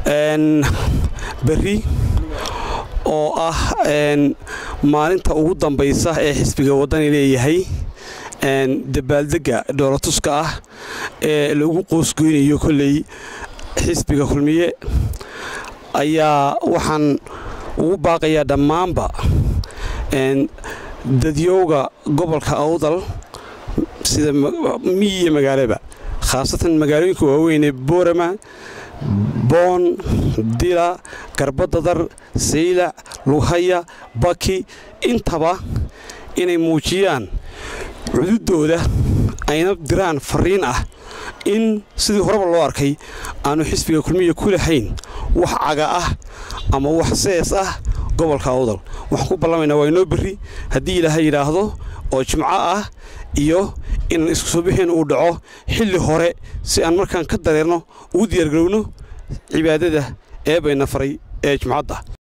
berri oo ah maalinta ugu dambaysa ee xisbiga waddani leeyahay dabaaldegga dhoolatuska ah ee lagu qoosgoynayo kolley xisbiga kulmiye ayaa waxaan ugu baaqayaa dhammaanba dadyowga gobolka awdal sida miyi iyo magaalaba khaasatan magaalooyinka waaweynee boorama boon dila garbadadar saylac lughaya baki intaba inay muujiyaan cududooda ayna diraan fariin ah in sidii horeba loo arkay aanu xisbiga kulmiya ku lahayn wax caga ah ama wax sees ah gobolka awdal waxaan ku ballamaynaa waa inoo berri haddii ilaahay yidhaahdo oo jimco ah iyo inaan isku soo bixin uu dhaco xilli hore si aan markaan ka dareerno ugu diyaargarowno cibaadada ee bayna faray ee jimcadda